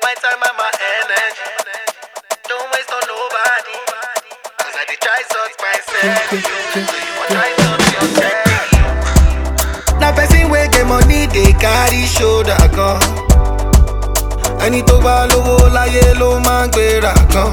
My time and my energy. Don't waste on nobody. Cause I did try sort myself. So you want try sort yourself. Na person wey get money dey carry shoulder gan. Ẹni tó bá lówó láyé ló máa ń gbéra gan.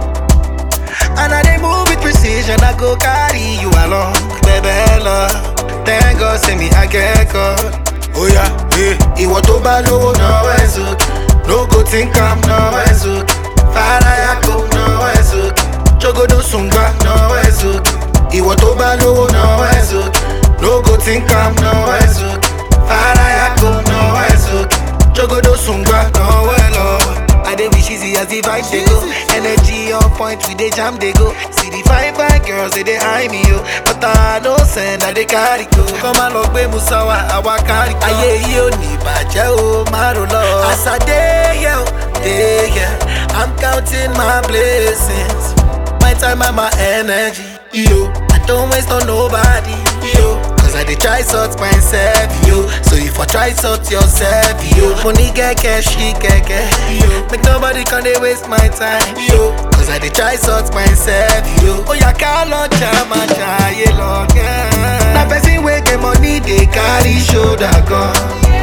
And I dey move with precision, I go carry you along. Bẹ̀bẹ̀ lọ, thank God say me I get God. Oya, eh. Ìwọ tó bá lówó náwó ẹ̀ sókè. No go think am náwó ẹ̀ sókè. Fàráyà kò náwó ẹ̀ sókè. Jogodo sùngbà náwó ẹ̀ sókè. Ìwọ tó bá lówó náwó ẹ̀ sókè. No go think am náwó ẹ̀ sókè. Fàráyà kò náwó ẹ̀ sókè. Jogodo sùngbà náwó ẹ̀ lọ. I dey wish easy as the vibe dey go. Energy on point, we dey jam dey go. See the fine fine girls they dey eye me yo, but I no send I dey carry go. Kọ́má lọ gbé Musawa, àwa kárí kan. Ayé yìí ò ní ìbàjẹ́ o, má ro lọ. As I dey here, o, dey here, I'm counting my blessings. My time and my energy, yo. I don't waste on nobody, yo. Cause I dey try sort myself, yo. So if I try sort yourself, yo. Money get cash, she get cash, yo. Make nobody can dey waste my time, yo. Cause I dey try sort myself, yo. Oh yeah, call on jama jaye long, yeah. Na person wey get money dey carry shoulder gan.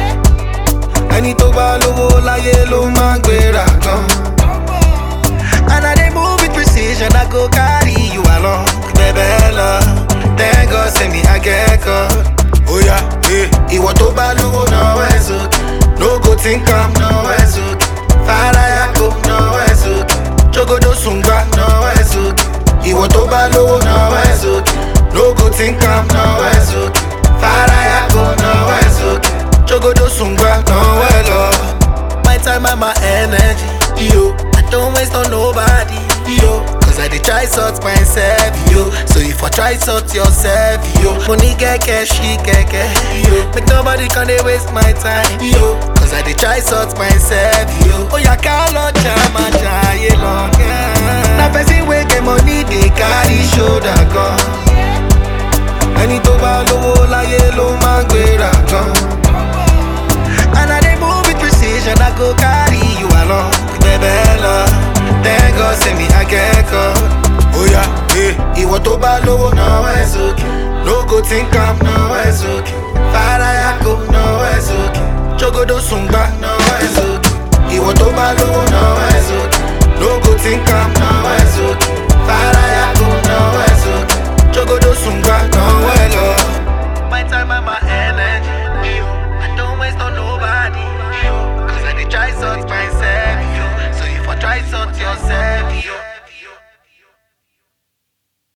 Ẹni tó bá lówó láyé ló máa ń gbéra gan. And I dey move with precision, I go carry you along. Bẹ̀bẹ̀ lọ, thank God say me I get God. Oya, eh. Ìwọ tó bá lówó náwó ẹ̀ sókè. No go think am náwó ẹ̀ sókè. Fàráyà kò náwó ẹ̀ sókè. Jogodo sùngbà náwó ẹ̀ sókè. Ìwọ tó bá lówó náwó ẹ̀ sókè. No go think am náwó ẹ̀ sókè. Fàráyà kò náwó ẹ̀ sókè. Jogodo sùngbà náwó ẹ̀ lọ. My time and my energy, yo. I don't waste on nobody, yo. Cause I dey try sort myself, yo. So if I try sort yourself, yo. Money get cash, she get cash, yo. Make nobody can dey waste my time, yo. Cause I dey try sort myself, yo. Oh yeah, call on jama jaye long, yeah. Na person wey get money dey carry shoulder gan. Ẹni tó bá lówó láyé ló máa ń gbéra gan. And I dey move with precision, I go carry you along. Bẹ̀bẹ̀ lọ, thank God say me I get God. Oya, eh. Ìwọ tó bá lówó náwó ẹ̀ sókè. No go think am náwó ẹ̀ sókè. Fàráyà kò náwó ẹ̀ sókè. Jogodo sùngbà náwó ẹ̀ sókè. Ìwọ tó bá lówó náwó ẹ̀ sókè. No go think am náwó ẹ̀ sókè. Fàráyà kò náwó ẹ̀ sókè. Jogodo sùngbà náwó ẹ̀ lọ. My time and my energy, yo. I don't waste on nobody, yo. Cause I dey try sort myself, yo. So if I try sort yourself, yo.